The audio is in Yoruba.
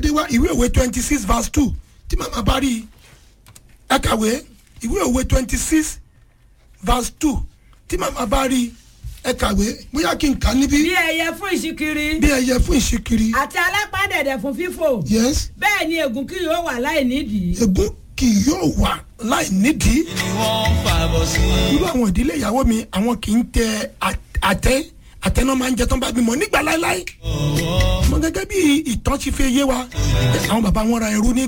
gbé wá ìwé òwe twenty six verse two tí màmá bá rí i ẹ kàwé ìwé òwe twenty six verse two tí màmá bá rí i ẹ kàwé bóyá kí n kà á níbí bí ẹyẹ fún ìṣíkiri bí ẹyẹ fún ìṣíkiri àti alápàdẹ̀dẹ̀ fún fífò yes bẹ́ẹ̀ ni ègún kì yóò wà láì nídìí. ègún kì yóò wà láì nídìí ni wọ́n fàbọ̀ sí. irú àwọn ìdílé ìyàwó mi àwọn kì í tẹ à- àtẹ àtẹ náà máa ń jẹ tán bá bímọ nígbà láéláé mo gẹ́gẹ́ bí ìtàn ti fi yé wa àwọn bàbá wọn ra ẹrú ní